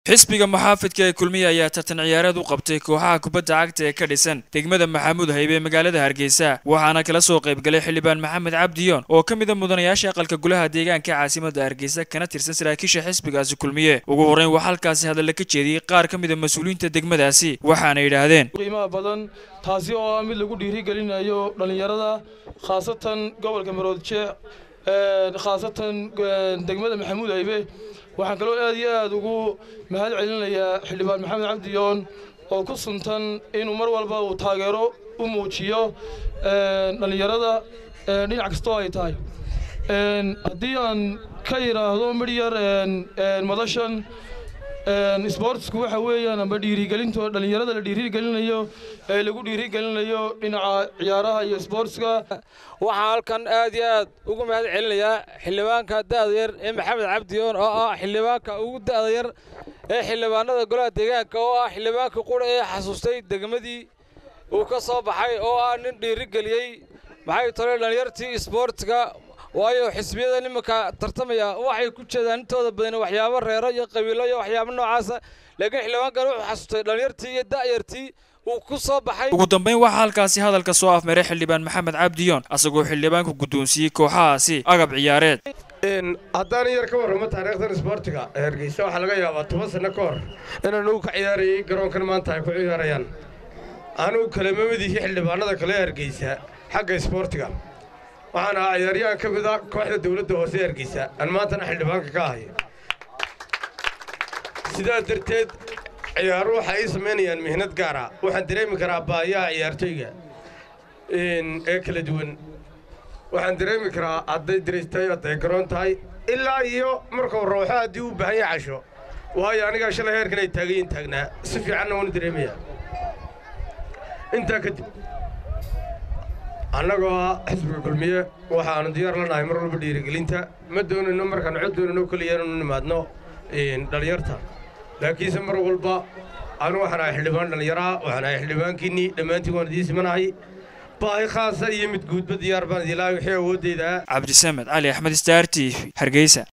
xisbiga muxaafidka ee kulmiye ayaa tartan ciyaareed u qabtay kooxaha kubadda cagta ee ka dhisan degmada maxamuud haybe ee magaalada hargeysa waxaana kala soo qaybgalay xildhibaan maxamed cabdiyoon oo ka mid a mudanayaasha aqalka golaha deegaanka caasimada hargeysa kana tirsan saraakiisha xisbigaasi kulmiye ugu horreyn waxaa halkaasi hadalla ka jeediyey qaar ka mid a mas-uuliyiinta degmadaasi waxaana yidhaahdeen qiimaha badan taasi oo ah mid lagu dhiirigelinayo dhallinyarada khaasatan gobolka maroodjeex khaasatan degmada maxamuud haybe waxaan kaloo aad iyo aad ugu mahad celinayaa xildhibaan maxamed cabdiyoon oo ku suntan inuu mar walba uu taageero u muujiyo dhallinyarada dhinac kastoo ay tahay haddii aan ka yidhaahdo midhyar madashan sboortsku waxa weeyaan amba dhiirigelinto dhallinyarada la dhiirigelinayo ee lagu dhiirigelinayo dhinaca ciyaaraha iyo sboortska waxaan halkan aad iyo aad ugu mahad celinayaa xildhibaanka da'da yar ee maxamed cabdiyoon oo ah xildhibaanka ugu da'da yar ee xildhibaanada golaha deegaanka oo ah xildhibaanka qura ee xasuustay degmadii uu ka soo baxay oo ah nin dhiirigeliyey maxay tole dhallinyartii sboortiga waayo xisbiyada nimanka tartamaya waxay ku jeedaan intooda badan waxyaabo reero iyo qabiilo iyo waxyaabo noocaasa laakiin xildhibaankan wuxuu xasuustay dhallinyartii iyo da'yartii uu ku soo baxay ugu dambayn waxaa halkaasi hadalka soo afmaray xildhibaan maxamed cabdiyoon asagoo xildhibaanku guddoonsiiyey kooxahaasi agab ciyaareed haddaan yar ka warramo taariikhdan isboortiga ee hargeysa waxaa laga yaabaa toban sanno ka hor inaan ugu ka ciyaarayay garoonkan maanta ay ku ciyaarayaan anugu kalema midihii xildhibaanada kale ee hargeysa xagga isboortiga waxaan ahaa ciyaaryahan ka mid a kooxda dawladda hoose ee hargeysa aan maantana xildhibaanka ka ahay sidaa darteed ciyaaru waxay ii samaynayaan mihnad gaara waxaan dareemi karaa baayaha ciyaartoyga ee kala duwan waxaan dareemi karaa hadday diraystay hadday garoon tahay ilaa iyo markuu rooxo haddii u baahan yahay casho waayo anigaa shalay heerkan ay taagayin taagnaa si fiicanna waanu dareemayaa intaa kadib annagoo ah xisbiga kulmiye waxaanu diyaar la nahay mar walba dhiirigelinta ma doonayno markaan cod doonayno keliya inaanu nimaadno dhallinyarta laakiinse mar walba anu waxaan ahay xildhibaan dhallinyaraha waxaan ahay xildhibaankiinnii dhammaantiin waan idiin simanahay baahi khaasa iyo mid guudba diyaar baan idilaahay wixii awooddayda cabdisamed cali axmed star t v hargeysa